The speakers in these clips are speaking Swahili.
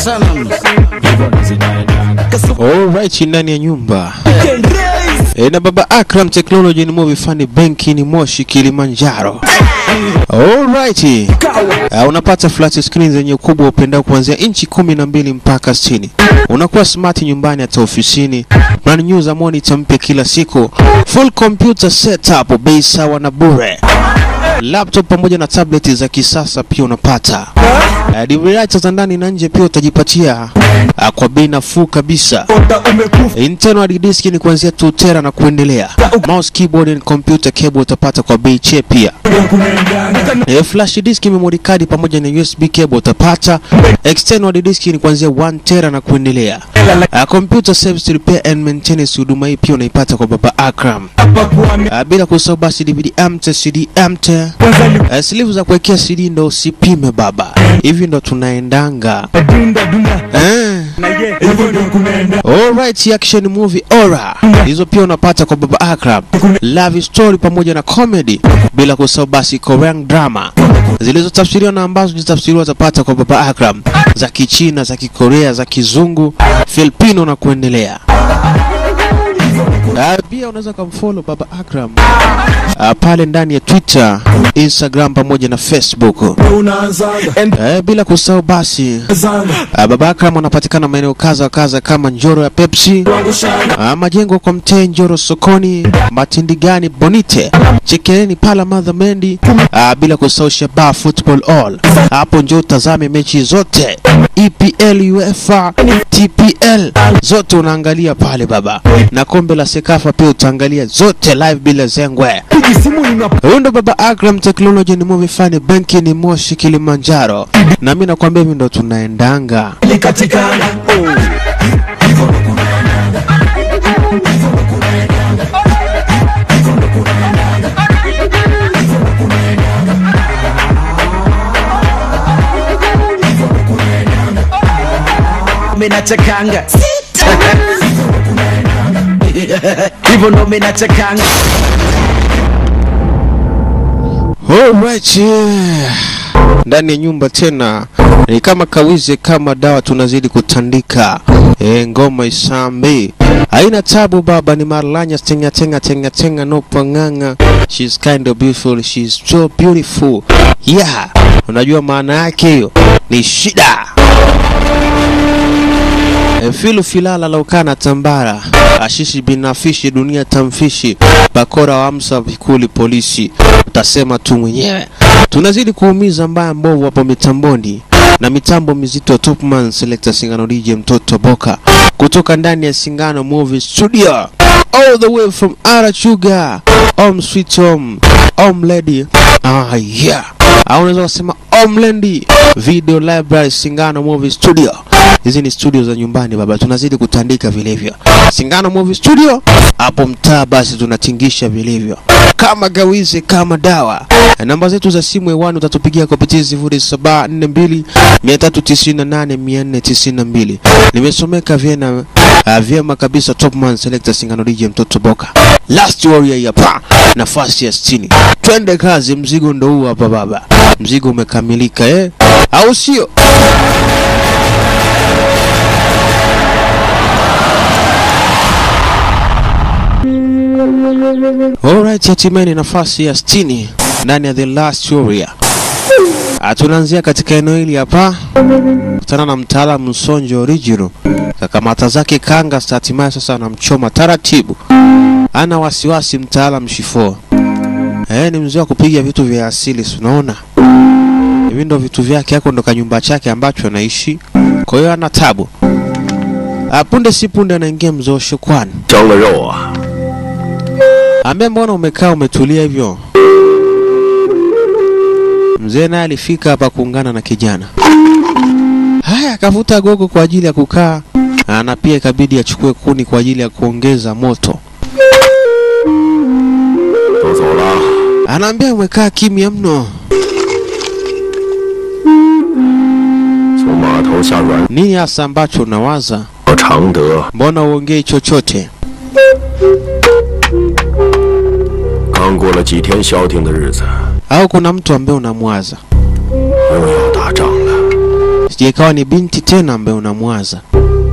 sana Alright, ndani ya nyumba e, na baba Akram Technology ni movie fani benki ni Moshi Kilimanjaro. Alright. Uh, unapata flat screen zenye ukubwa upendao kuanzia inchi kumi na mbili mpaka sitini. Unakuwa smart nyumbani hata ofisini. Brand new za monitor mpya kila siku. Full computer setup bei sawa na bure. Laptop pamoja na tablet za kisasa pia unapata. Uh, DVD za ndani na nje pia utajipatia uh, kwa bei nafuu kabisa. Internal hard disk ni kuanzia 2 tera na kuendelea. Mouse, keyboard and computer cable utapata kwa bei che pia. E, flash disk, memory card pamoja na USB cable utapata. External hard disk ni kuanzia 1 tera na kuendelea. Uh, computer service repair and maintenance, huduma hii pia unaipata kwa baba Akram. Uh, bila kusahau basi DVD amte, CD amte. Uh, sleeve za kuwekea CD ndo usipime baba. Hivi ndo tunaendanga. Eh. Alright, action movie Aura. Hizo pia unapata kwa Baba Akram. Love story pamoja na comedy bila kusahau basi Korean drama. Zilizotafsiriwa na ambazo zitafsiriwa utapata kwa Baba Akram. Za Kichina, za Kikorea, za Kizungu, Filipino na kuendelea. Uh, pia unaweza kumfollow Baba Akram uh, pale ndani ya Twitter, Instagram pamoja na Facebook. Uh, bila kusahau basi uh, Baba Akram anapatikana maeneo kaza wa kaza kama Njoro ya Pepsi, uh, majengo kwa Mtee, Njoro sokoni, Matindigani, Bonite, Chekeleni, Pala, Madha Mendi, uh, bila kusahau Shabaa Football All. Hapo njoo utazame mechi zote EPL, UEFA, TPL zote unaangalia pale baba, na kombe la Sekafa pia utaangalia zote live bila zengwe. Huyu ndo baba Akram Technology, ni movie fani benki ni Moshi Kilimanjaro, na mimi nakwambia hivi ndo tunaendanga. menachakanga hivyo ndo menachakanga Alright, yeah. Ndani ya nyumba tena ni kama kawize kama dawa, tunazidi kutandika e, ngoma isambi haina tabu baba, ni marlanya tenga tenga tenga tenga no panganga. She's kind of beautiful, she's so beautiful. Yeah, unajua maana yake hiyo ni shida. E, filu filala laukana tambara ashishi binafishi dunia tamfishi bakora wa amsa vikuli polisi utasema tu mwenyewe tunazidi kuumiza mbaya mbovu hapo mitamboni na mitambo mizito Topman Selector Singano DJ mtoto Boka kutoka ndani ya Singano Movie Studio all the way from Arachuga Om Sweet Home Om Lady ah yeah au unaweza kusema Omlendi Video Library Singano Movie Studio hizi ni studio za nyumbani baba, tunazidi kutandika vilivyo. Singano Movie Studio hapo mtaa, basi tunatingisha vilivyo kama gawizi kama dawa. Namba zetu za simu hewani utatupigia kupitia sifuri saba nne mbili mia tatu tisini na nane mia nne tisini na mbili. Nimesomeka vyema uh, vyema kabisa. Topman Selector Singano DJ mtoto Boka, Last Warrior hapa, nafasi ya sitini. Twende kazi, mzigo ndo huu hapa baba, mzigo umekamilika eh, au sio? Alright, hatimaye ni nafasi ya 60 ndani ya The Last Warrior. Ah, Tunaanzia katika eneo hili hapa, kutana na mtaalamu Msonjo Original, kakamata zake kanga, hatimaye sasa anamchoma taratibu. Ana wasiwasi mtaalamu Shifo. Eh, ni mzee wa kupiga vitu vya asili, si unaona? Hivi ndo vitu vyake, hako ndo kanyumba chake ambacho anaishi, kwa hiyo ana tabu. Ah, Punde si punde anaingia mzee wa shukrani 蒸了肉啊！ Ambia, mbona umekaa umetulia hivyo? Mzee naye alifika hapa kuungana na kijana. Haya, akavuta gogo kwa ajili ya kukaa, na pia ikabidi achukue kuni kwa ajili ya kuongeza moto. 都走了， Anaambia umekaa kimya mno, 从码头下软 nini hasa ambacho unawaza? 到常德， Mbona uongei chochote? 刚过了几天消停的日子， Au kuna mtu ambaye unamwaza? 又要打仗了。 isije ikawa ni binti tena ambaye unamwaza.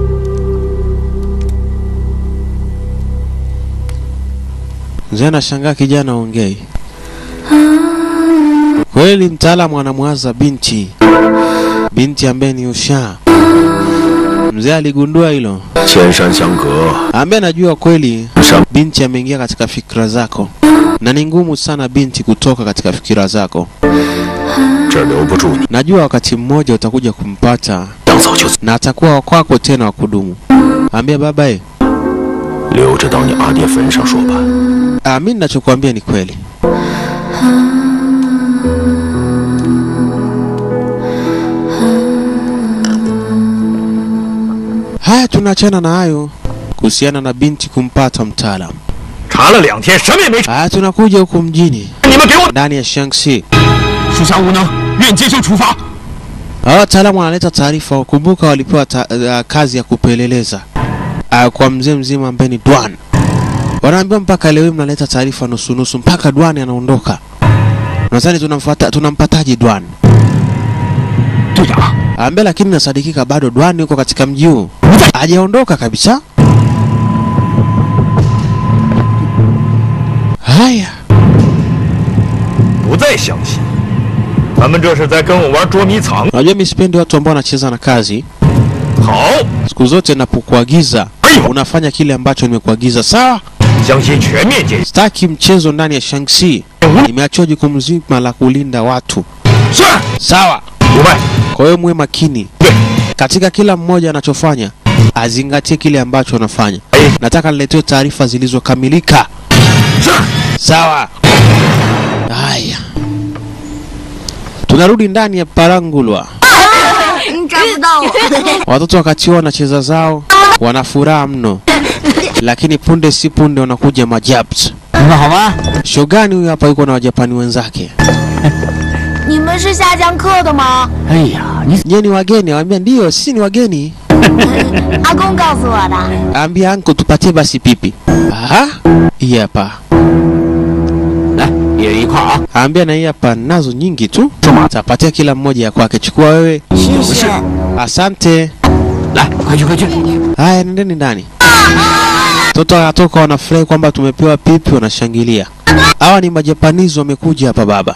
Mzee anashangaa kijana ongei. Kweli mtaalamu anamwaza binti, binti ambaye ni ushaa. Mzee aligundua hilo, 千山相隔， ambaye anajua kweli 山 binti ameingia katika fikra zako, na ni ngumu sana binti kutoka katika fikira zako. 这儿留不住你， Najua wakati mmoja utakuja kumpata 想走就走， na atakuwa wa kwako tena wa kudumu. Ambia baba e, 留着到你阿爹坟上说吧。 ah, mi ninachokuambia ni kweli. Haya, tunaachana na hayo kuhusiana na binti kumpata mtaalamu. 查了两天，什么也没查。 Haya, tunakuja huku mjini 你们给我 ndani ya Shaanxi. 属下无能，愿接受处罚。 Hawa wataalamu wanaleta taarifa. Kumbuka walipewa ta, uh, kazi ya kupeleleza uh, kwa mzee mzima ambaye ni Dwan. Wanaambiwa mpaka leo hii mnaleta taarifa nusu nusu, mpaka Dwan anaondoka. Nadhani tunamfuata tunampataje Dwan? 队长， Ambaye lakini nasadikika bado Dwan yuko katika mji huu, hajaondoka kabisa. Haya, 不再相信，他们这是在跟我玩捉迷藏。 unajua mimi sipendi watu ambao wanacheza na kazi. 好， Siku zote napokuagiza 哎呦， unafanya kile ambacho nimekuagiza, sawa? 相信全面检 Sitaki mchezo ndani ya Shaanxi. 无 Nimeachiwa jukumu zima la kulinda watu, 是 sawa? 五外 Kwa hiyo muwe makini 对， katika kila mmoja anachofanya, azingatie kile ambacho anafanya. 哎 Nataka niletewe taarifa zilizokamilika, 是 sawa? Haya, tunarudi ndani ya Parangulwa. 你找不到我。 Watoto wakati huo wanacheza zao, wana furaha mno, lakini punde si punde wanakuja majabs. 你们好吗？ Shogani huyu hapa yuko na wajapani wenzake. 你们是下江课的吗？ 哎呀，你 Nyie ni wageni? Awambia ndiyo, sisi ni wageni. 阿公告诉我的。 Ambia anko tupatie basi pipi. Aha, hii hapa. 来也一块儿啊。 Ambia na hii hapa nazo nyingi tu. 说嘛， Tapatia kila mmoja ya kwake. Chukua wewe. 谢谢。 Asante. 来，快去快去！ Haya, nendeni ndani. Mtoto anatoka wanafurahi kwamba tumepewa pipi, wanashangilia. Hawa ni majapanizi wamekuja hapa baba.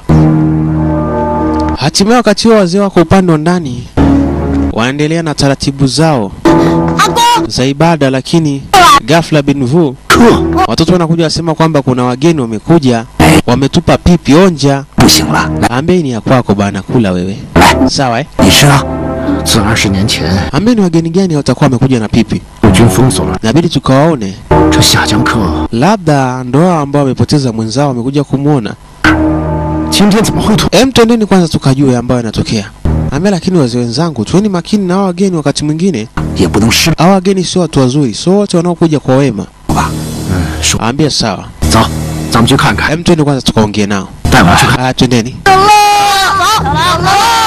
Hatimaye wakati huo wazee wako upande wa ndani wanaendelea na taratibu zao 阿公， za ibada, lakini ghafla bin vu 撤， watoto wanakuja wasema kwamba kuna wageni wamekuja, wametupa pipi, onja. 不行了，来 Ambie ni ya kwako bana, kula wewe. 来， Sawa eh? 你吃啊。自二十年前， Ambie ni wageni gani watakuwa wamekuja na pipi, 日军封锁了 nabidi tukawaone, 这下江课， labda ndo hao ambao wamepoteza mwenzao wamekuja kumwona. 今天怎么会突？ Em, twendeni kwanza tukajue ambayo yanatokea. Ambia lakini wazee wenzangu, tuweni makini na hao wageni. Wakati mwingine 也不能失 hao wageni sio watu wazuri, sio wote wanaokuja kwa wema. 吧？嗯，说 Ambia sawa. 走，咱们去看看， Em, twende kwanza tukaongee nao. 带我去看。 Haya, twendeni. 走喽，走喽。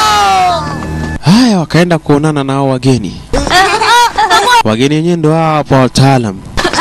Haya, wakaenda kuonana na hao wageni. Wageni wenyewe ndo hao hapo wataalam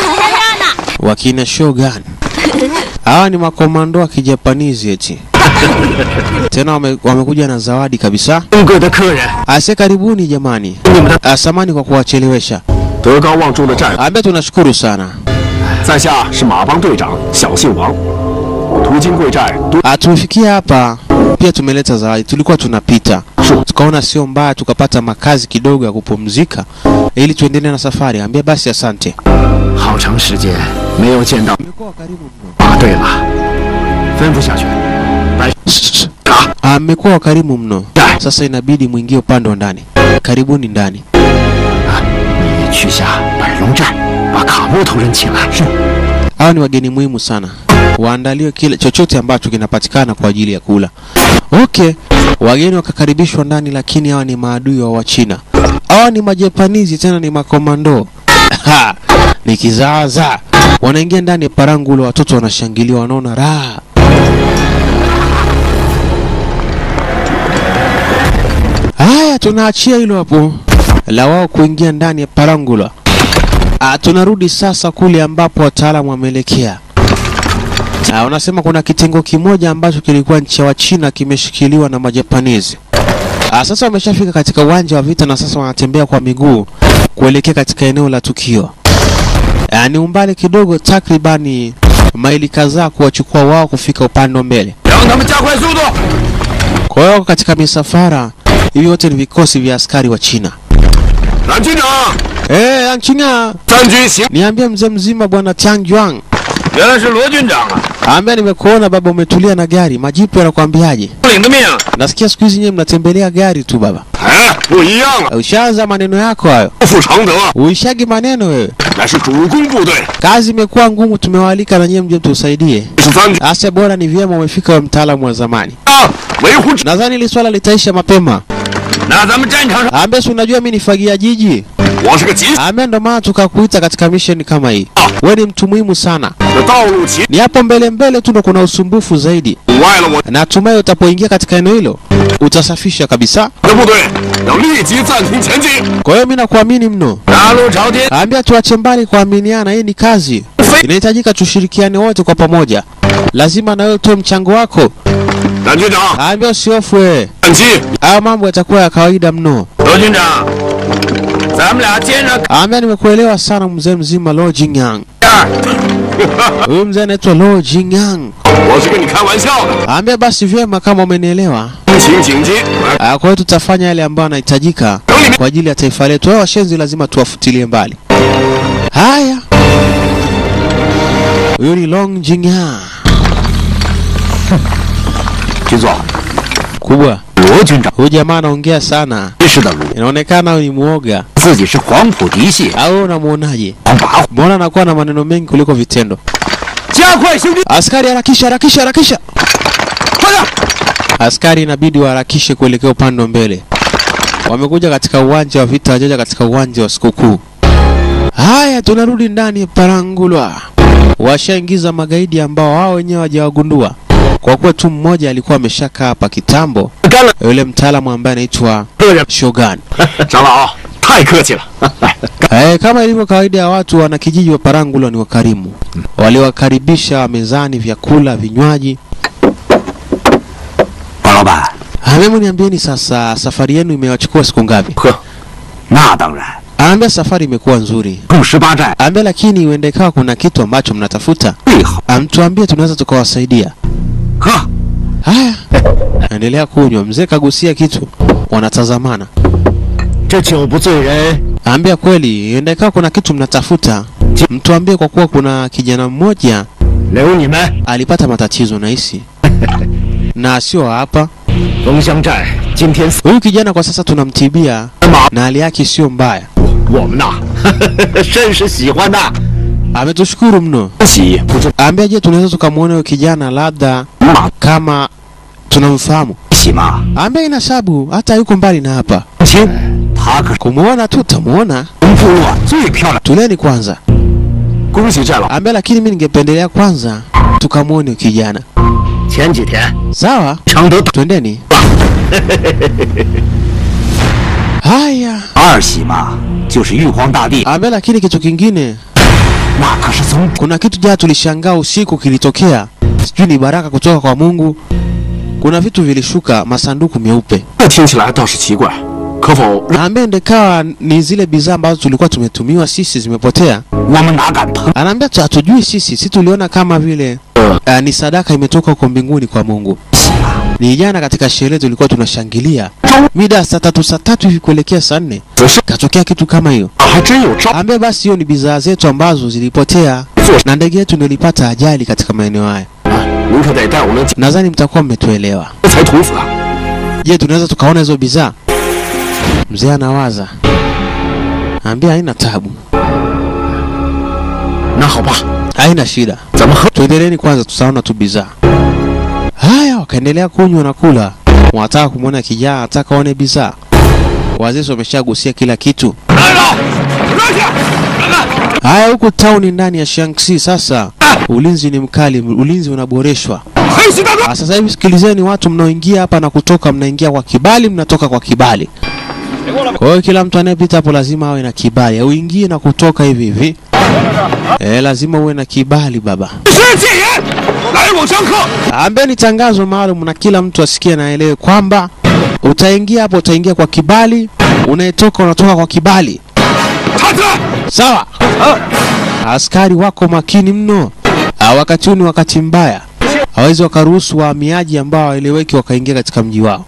wakina Shogun. Hawa ni makomando wa kijapanizi eti tena wame, wamekuja na zawadi kabisa. 尊贵的客人， Ase, karibuni jamani. 你们的 Asamani kwa kuwachelewesha. 德高望重的战友， Ambia tunashukuru sana. 在下是马帮队长，小姓王，途经贵寨多 Ah, tumefikia hapa pia tumeleta zawadi. Tulikuwa tunapita tukaona sio mbaya, tukapata makazi kidogo ya kupumzika ili tuendelee na safari. Ambia basi asante. 好长时间没有见到。 Umekuwa karibu mno. 啊，对了，吩咐下去，白 Ah, mmekuwa wakarimu mno. Sasa inabidi mwingie upande wa ndani. Karibuni ndani. 你去下百龙寨，把卡木头人请来。是。 Hawa ni wageni muhimu sana, waandaliwe kile chochote ambacho kinapatikana kwa ajili ya kula. Okay, wageni wakakaribishwa ndani, lakini hawa ni maadui wa Wachina. Hawa ni majapanizi, tena ni makomando Ha, ni kizaazaa. Wanaingia ndani ya parangulo, watoto wanashangilia, wanaona raha. Haya, tunaachia hilo hapo la wao kuingia ndani ya parangula. Ah, tunarudi sasa kule ambapo wataalamu wameelekea. Ah, wanasema kuna kitengo kimoja ambacho kilikuwa nchi ya Wachina kimeshikiliwa na Majapanizi. Ah, sasa wameshafika katika uwanja wa vita na sasa wanatembea kwa miguu kuelekea katika eneo la tukio. Ah, ni umbali kidogo, takribani maili kadhaa kuwachukua wao kufika upande wa mbele. 让他们加快速度。 Kwa hiyo wako katika misafara hivi, yote ni vikosi vya askari wa China. 蓝军长， Eh, Anchinga, 三军行， niambie mzee mzima bwana Tiang Juang. 原来是罗军长啊！ Ambia nimekuona baba, umetulia na gari. Majipu yanakwambiaje? 领的命， Nasikia siku hizi nyewe mnatembelea gari tu baba. 哎，不一样了， Ushaanza maneno yako hayo, 不负常德， uishagi maneno wewe. 乃是主攻部队， Kazi imekuwa ngumu, tumewaalika na nyewe mje tusaidie. 是三军 Asa bora ni vyema umefika wewe mtaalamu wa zamani. 啊，维护治。 Nadhani hili swala litaisha mapema. 那咱们战场上， Ambia si unajua mimi ni fagia jiji. 我是个急 Ambia ndo maana tukakuita katika mission kama hii. Wewe ni mtu muhimu sana. 的道路骑， Ni hapo mbele mbele tu ndo kuna usumbufu zaidi. 阻碍了我 Natumai utapoingia katika eneo hilo utasafisha kabisa. 的部队，要立即暂停前进。 Kwa hiyo mimi nakuamini mno. 大路朝天， Ambia tuache mbali kuaminiana, hii ni kazi. Inahitajika tushirikiane wote kwa pamoja. Lazima na wewe utoe mchango wako. 蓝军长， Ambia usihofu wewe. 战机， Haya mambo yatakuwa ya kawaida mno. 罗军长，咱们俩接着 Ambia nimekuelewa sana mzee mzima Lo Jingyang. 干。 Huyu mzee anaitwa Lo Jingyang. 我是跟你开玩笑的， Ambia basi vyema kama umenielewa. 请紧急， Ah, Kwa hiyo tutafanya yale ambayo yanahitajika kwa ajili ya taifa letu. Hao washenzi lazima tuwafutilie mbali. Haya. Huyu ni Long Jingyang. 军座， Kubwa. 罗军长 Huyu jamaa anaongea sana. 认识的卢， Inaonekana ni muoga. 自己是黄埔嫡系 Au wewe unamuonaje? 黄跋扈， Mbona anakuwa na maneno mengi kuliko vitendo? 加快行军， Askari harakisha, harakisha, harakisha. 快点！ Askari inabidi waharakishe kuelekea upande wa mbele. Wamekuja katika uwanja wa vita, wajaja katika uwanja wa sikukuu. Haya, tunarudi ndani ya Parangulwa. Washaingiza magaidi ambao wao wenyewe hawajawagundua, kwa kuwa tu mmoja alikuwa ameshakaa hapa kitambo, 干了， yule mtaalamu ambaye anaitwa 个人， Shogun. 长老，太客气了。 Eh, kama ilivyo kawaida ya watu wanakijiji wa Parangulwa ni wakarimu. Waliwakaribisha mezani vyakula, vinywaji. 王老板， Hebu niambieni sasa, safari yenu imewachukua siku ngapi? 呵， 那当然， Anaambia safari imekuwa nzuri. 共十八寨 Anaambia lakini huenda ikawa kuna kitu ambacho mnatafuta. 最好。 Amtuambie tunaweza tukawasaidia. 喝， Haya, endelea kunywa. Mzee kagusia kitu, wanatazamana. 这酒不醉人， Anaambia kweli, huenda ikawa kuna kitu mnatafuta. Mtuambie kwa kuwa kuna kijana mmoja 留你们 alipata matatizo nahisi na sio hapa. 龙香寨今天死 Huyu kijana kwa sasa tunamtibia 马， na hali yake sio mbaya. 我们呐，甚是喜欢呐。 Ametushukuru mno. 喜不知 Anaambia je, tunaweza tukamwona huyo kijana labda 马 kama tunamfahamu? 喜吗？ Anaambia ina sabu, hata yuko mbali na hapa. 亲，他可是 Kumuona tu utamuona. 我们部落最漂亮。 Tuleni kwanza. 恭喜战老， Anaambia lakini mimi ningependelea kwanza tukamwone huyo kijana. 前几天 Sawa, 常德大 twendeni. Haya, 二喜嘛，就是玉皇大帝， anaambia lakini kitu kingine, 那可是从 kuna kitu jana tulishangaa usiku kilitokea, sijui ni baraka kutoka kwa Mungu. Kuna vitu vilishuka, masanduku meupe. 这听起来倒是奇怪，可否 Anaambia ndekawa ni zile bidhaa ambazo tulikuwa tumetumiwa sisi zimepotea. 我们哪敢碰？ Anaambia tu hatujui sisi, si tuliona kama vile uh, ni sadaka imetoka huko mbinguni kwa Mungu. Ni jana katika sherehe tulikuwa tunashangilia mida ya saa tatu saa tatu hivi kuelekea saa nne 此事 katokea kitu kama hiyo. 还真有招？ Ambia basi hiyo ni bidhaa zetu ambazo zilipotea na ndege yetu ndio ilipata ajali katika maeneo haya. 您可得带我们 Nadhani mtakuwa mmetuelewa. 劫财屠子啊！ Je, tunaweza tukaona hizo bidhaa? Mzee anawaza. Ambia haina tabu, 那好吧， haina shida. 咱们喝。 Tuendeleeni kwanza, tutaona tu bidhaa. Haya, wakaendelea kunywa na kula. Wanataka kumwona kijana, wanataka waone bidhaa. Wazee wameshagusia kila kitu. 来了，让下，人们， Haya, huku tauni ndani ya Shanxi sasa ulinzi ni mkali, ulinzi unaboreshwa. 黑心大哥， Ah, Sasa hivi sikilizeni, watu mnaoingia hapa na kutoka, mnaingia kwa kibali, mnatoka kwa kibali. Kwa hiyo kila mtu anayepita hapo lazima awe na kibali, uingie na kutoka hivi hivi. Eh, lazima uwe na kibali baba. 是戒严，来往相克。 Ambeni tangazo maalum na kila mtu asikie na aelewe kwamba utaingia hapo, utaingia kwa kibali, unayetoka unatoka kwa kibali. Sawa. Askari wako makini mno. Ah, wakati huu ni wakati mbaya, hawezi wakaruhusu wahamiaji ambao hawaeleweki wakaingia katika mji wao.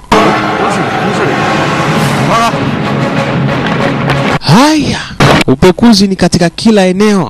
Haya, upekuzi ni katika kila eneo.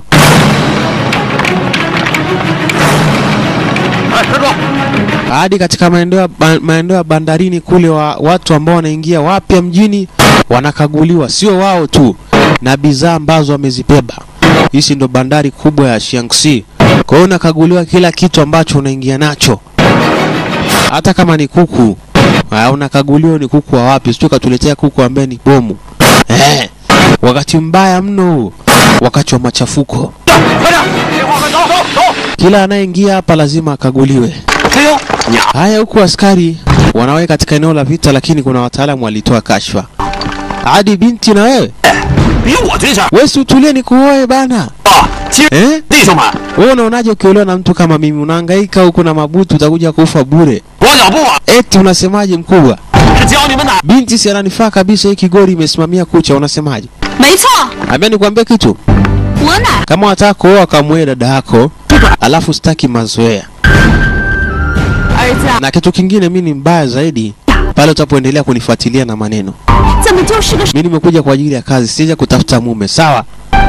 哎，站住！ hadi katika maeneo ya ba- maeneo ya bandarini kule, wa watu ambao wanaingia wapya mjini wanakaguliwa, sio wao tu, na bidhaa ambazo wamezibeba. Hizi ndo bandari kubwa ya Shaanxi. Kwa hiyo unakaguliwa kila kitu ambacho unaingia nacho, hata kama ni kuku ah, unakaguliwa ni kuku wa wapi, sio katuletea kuku ambaye ni bomu eh. Wakati mbaya mno huu, wakati wa machafuko. 快点，别慌，快走走走！ Kila anayeingia hapa lazima akaguliwe. 加油！你 Haya, huku askari wanaweka katika eneo la vita, lakini kuna wataalamu walitoa kashfa. Hadi binti na wewe 比我最强 wewe, si utulie ni kuoe bana 啊！亲 eh? 弟兄们， Wewe unaonaje ukiolewa na mtu kama mimi? Unahangaika huku na mabutu, utakuja kufa bure. 光脚布啊， Eti unasemaje mkubwa? 是教你们哪？ Binti si ananifaa kabisa, hii kigori imesimamia kucha, unasemaje? 没错， Ambia nikwambie kitu, 我哪 kama wataka kuoa kamwe dada yako, alafu sitaki mazoea. 儿子啊 Na kitu kingine, mimi ni mbaya zaidi pale utapoendelea kunifuatilia na maneno. 怎么就是个 Mimi nimekuja kwa ajili ya kazi, sija kutafuta mume, sawa?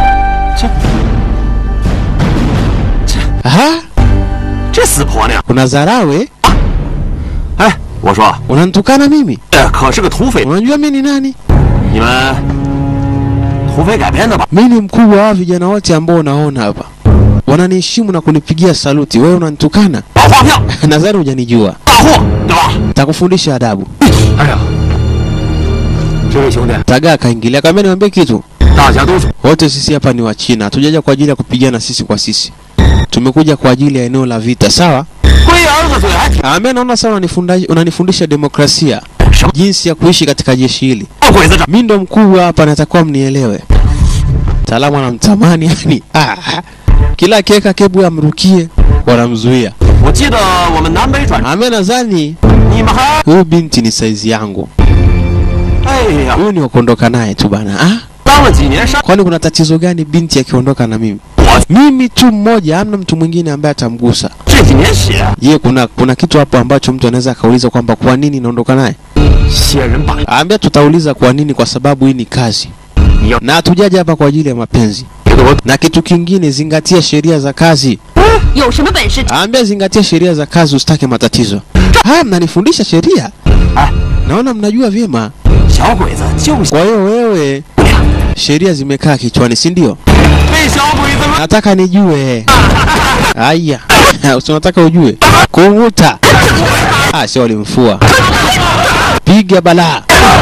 Aha, 这死婆娘！ kuna dharau eh? 哎，我说， Unanitukana mimi? 这可是个土匪， Unajua mimi ni nani? 你们土匪改编的吧？ Mimi ni mkubwa wa vijana wote ambao unaona hapa, wananiheshimu na kunipigia saluti. Wewe unanitukana? 打发票， Nadhani hujanijua. 大货，对吧？ Takufundisha adabu. 哎呀，这位兄弟， Tagaa akaingilia, akamwambia niambie kitu. 大家都是 Wote sisi hapa ni wa China, hatujaja kwa ajili ya kupigana sisi kwa sisi, tumekuja kwa ajili ya eneo la vita, sawa? 龟儿子嘴还挺 Ambaye naona sana unanifunda- unanifundisha demokrasia, 什么 jinsi ya kuishi katika jeshi hili. 鬼子这 Mi ndo mkubwa hapa, natakuwa mnielewe. Mtaalamu anamtamani yani, ah, kila akiweka kebu amrukie, wanamzuia. 我记得我们南北转， Ambaye nadhani 你们还 huyu binti ni saizi yangu, 哎呀， huyu ni wakuondoka naye tu bana. Ah, 当了几年山， kwani kuna tatizo gani binti akiondoka na mimi? 我 Mimi tu mmoja, hamna mtu mwingine ambaye atamgusa. 这几年血， Je, kuna kuna kitu hapo ambacho mtu anaweza akauliza kwamba kwa nini naondoka naye? 血人把 Ambia tutauliza kwa nini, kwa sababu hii ni kazi Yo. na hatujaja hapa kwa ajili ya mapenzi. 这个我 Na kitu kingine, zingatia sheria za kazi. 有什么本事？ Ambia zingatia sheria za kazi, usitake matatizo. Haya, mnanifundisha sheria, 哎， naona mnajua vyema. 小鬼子就 Kwa hiyo wewe, sheria zimekaa kichwani, si ndio? 被小鬼子们 Nataka nijue. Aya, si unataka ujue? Kung'uta. Ah, sio walimfua. Piga balaa.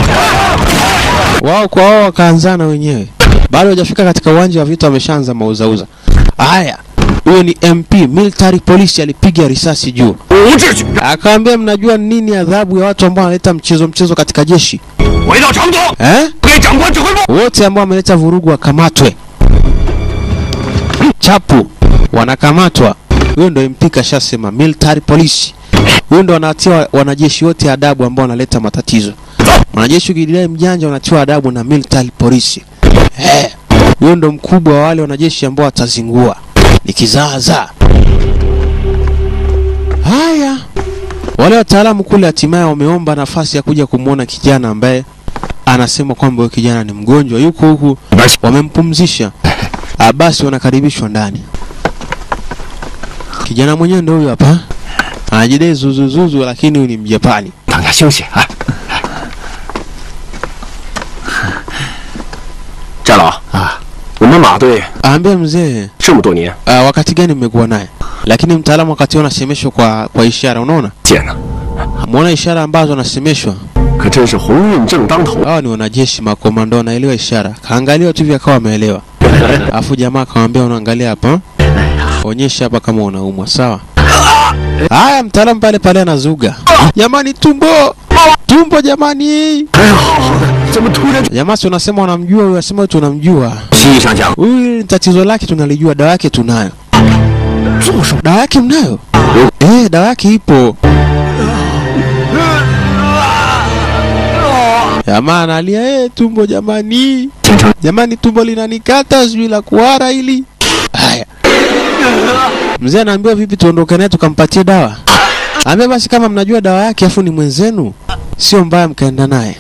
Wao kwa wao wakaanzana wenyewe, bado hajafika katika uwanja wa vita, wameshaanza mauzauza. Haya, huyo ni MP military police, alipiga risasi juu, 无秩序， akaambia mnajua nini adhabu ya watu ambao wanaleta mchezo mchezo katika jeshi 回到成都， eh? 给长官指挥部。 wote ambao wameleta vurugu wakamatwe. Chapu wanakamatwa. Huyo ndo MP kashasema, military police. Huyo ndo wanatia wanajeshi wote adabu ambao wanaleta matatizo. Wanajeshi ukidai mjanja wanatiwa adabu na military police. Eh, huyo ndo mkubwa wa wale wanajeshi ambao watazingua. Ni kizaazaa. Haya, wale wataalamu kule hatimaye wameomba nafasi ya kuja kumwona kijana ambaye anasema kwamba huyo kijana ni mgonjwa, yuko huku, wamempumzisha. Ah, basi wanakaribishwa ndani. Kijana mwenyewe ndio huyo hapa, anajidai zuzuzuzu, lakini huyu ni Mjapani. 大家休息啊。战老啊，我们马队 Aambia mzee, 这么多年 ah, wakati gani mmekuwa naye? Lakini mtaalamu wakati huo anasemeshwa kwa kwa ishara, unaona, 见了， muona ishara ambazo anasemeshwa. 可真是鸿运正当头。 Hawa ni wanajeshi makomando, wanaelewa ishara. Kaangalia tu hivi akawa ameelewa. Alafu jamaa akamwambia unaangalia hapa, onyesha hapa kama unaumwa, sawa? Haya, mtaalamu pale pale anazuga, jamani, tumbo tumbo, jamani. 哎呀，好的，怎么突然 Jamaa si unasema unamjua huyu, asema wewe tunamjua 西医上讲 huyu, tatizo lake tunalijua, dawa yake tunayo. Dawa yake mnayo? Eh, dawa yake ipo. Jamaa analia eh, tumbo jamani, 京城 jamani, tumbo linanikata, sijui la kuhara hili. Haya, mzee anaambiwa vipi, tuondoke naye tukampatie dawa? Ambia basi, kama mnajua dawa yake afu ni mwenzenu, sio mbaya mkaenda naye.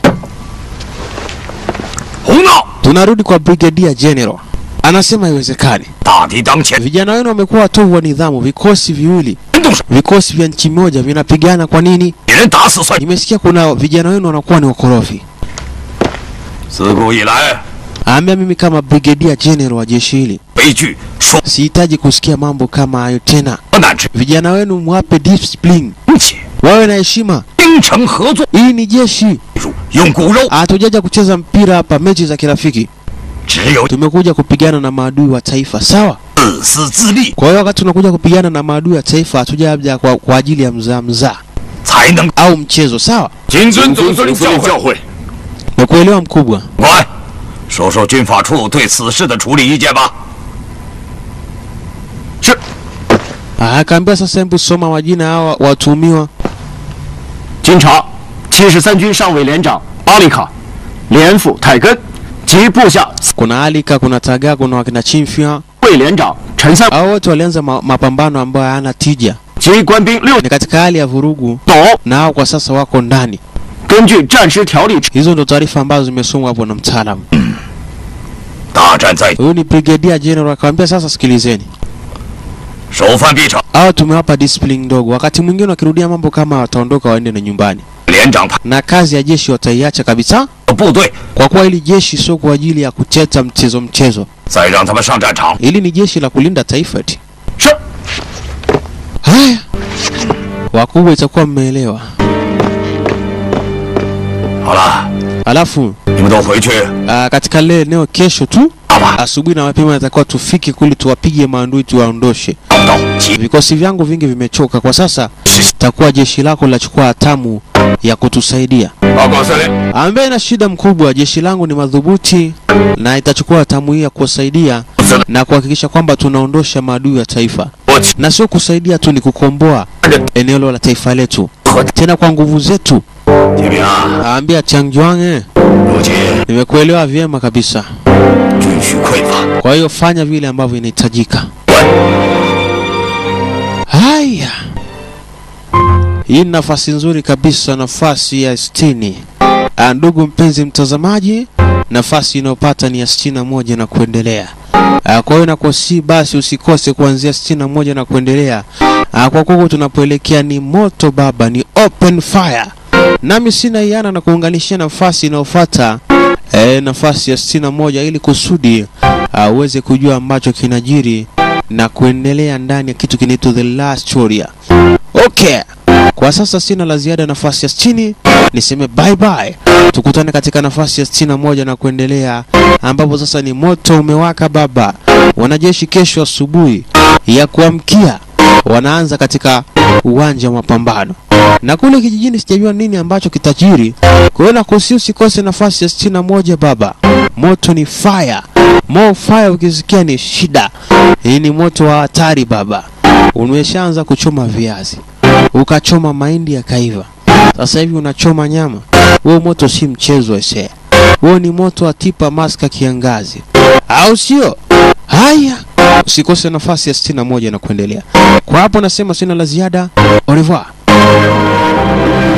胡闹！ Tunarudi kwa Brigadier General, anasema haiwezekani. 大敌当前， Vijana wenu wamekuwa watovu wa nidhamu, vikosi viwili, 动手， vikosi vya nchi moja vinapigana. Kwa nini? 给人打死算。 Nimesikia kuna vijana wenu wanakuwa ni wakorofi. 自古以来， Aambia mimi kama Brigadier General wa jeshi hili 悲剧说 sihitaji kusikia mambo kama hayo tena. 不难之 Vijana wenu mwape discipline, 且 wawe na heshima. 精诚合作， Hii ni jeshi, 用骨肉， hatujaja kucheza mpira hapa, mechi za kirafiki. 只有 Tumekuja kupigana na maadui wa taifa, sawa? 自私自利， Kwa hiyo wakati tunakuja kupigana na maadui wa taifa, hatujaja kwa, kwa ajili ya mzaa mzaa 才能 au mchezo, sawa? 谨遵总司令教诲。 Nakuelewa mkubwa. 官，说说军法处对此事的处理意见吧。是， Ah, Akaambiwa sasa, hebu soma majina hawa watuhumiwa. 经查，七十三军上尉连长阿里卡、连副泰根及部下 Kuna Alika, kuna Taga, kuna wakina Chimfia. 卫连长陈三 Hao wote walianza ma, mapambano ambayo hayana tija, 及官兵六 ni katika hali ya vurugu, 斗， na hao kwa sasa wako ndani. 根据战时条例 Hizo ndo taarifa ambazo zimesomwa hapo na mtaalamu. 大战在 Huyu ni Brigadier General akamwambia, sasa sikilizeni, 首犯必惩。 hao tumewapa discipline ndogo, wakati mwingine wakirudia mambo kama wataondoka waende na nyumbani, 连长派 na kazi ya jeshi wataiacha kabisa, 部队， kwa kuwa hili jeshi sio kwa ajili ya kucheza mchezo mchezo. 再让他们上战场。 Hili ni jeshi la kulinda taifa eti. 是， Haya, wakubwa, itakuwa mmeelewa. 好了， Alafu 你们都回去 uh, katika lile eneo kesho tu 打吧， asubuhi na mapema natakiwa tufike kuli tuwapige maandui tuwaondoshe. 找不到，急 Vikosi vyangu vingi vimechoka kwa sasa, takuwa jeshi lako linachukua hatamu ya kutusaidia. 报告司令。 Ambaye na shida mkubwa, jeshi langu ni madhubuti na itachukua hatamu hii ya kuwasaidia 司令， na kuhakikisha kwamba tunaondosha maadui ya taifa, 我去 na sio kusaidia tu, ni kukomboa eneo la taifa letu tena kwa nguvu zetu. 铁兵啊， Aambia Changjuang, eh, 如今 nimekuelewa vyema kabisa. 军需匮乏， Kwa hiyo fanya vile ambavyo inahitajika. Haya, hii ni nafasi nzuri kabisa, nafasi ya sitini. Ah, Ndugu mpenzi mtazamaji, nafasi inayopata ni ya sitini na moja na kuendelea. Ah, Kwa hiyo nakusi basi usikose kuanzia sitini na moja na kuendelea. Ah, Kwa kuwa tunapoelekea ni moto baba, ni open fire. Nami sina iana na kuunganishia nafasi inayofuata eh, nafasi ya sitini na moja ili kusudi ah, uweze kujua ambacho kinajiri na kuendelea ndani ya kitu kinaitwa The Last Warrior. Okay. Kwa sasa sina la ziada nafasi ya 60, niseme bye bye. Tukutane katika nafasi ya 61 na kuendelea, ambapo sasa ni moto umewaka baba. Wanajeshi kesho asubuhi ya kuamkia wanaanza katika uwanja wa mapambano, na kule kijijini sijajua nini ambacho kitajiri. Kwa hiyo nakusi usikose nafasi ya 61 baba. Moto ni fire, more fire, ukisikia ni shida. Hii ni moto wa hatari baba. Umeshaanza kuchoma viazi ukachoma mahindi yakaiva, sasa hivi unachoma nyama. Huo moto si mchezo ese, huo ni moto wa tipa maska kiangazi, au sio? Haya, usikose nafasi ya 61 na kuendelea. Kwa hapo nasema sina la ziada. Au revoir.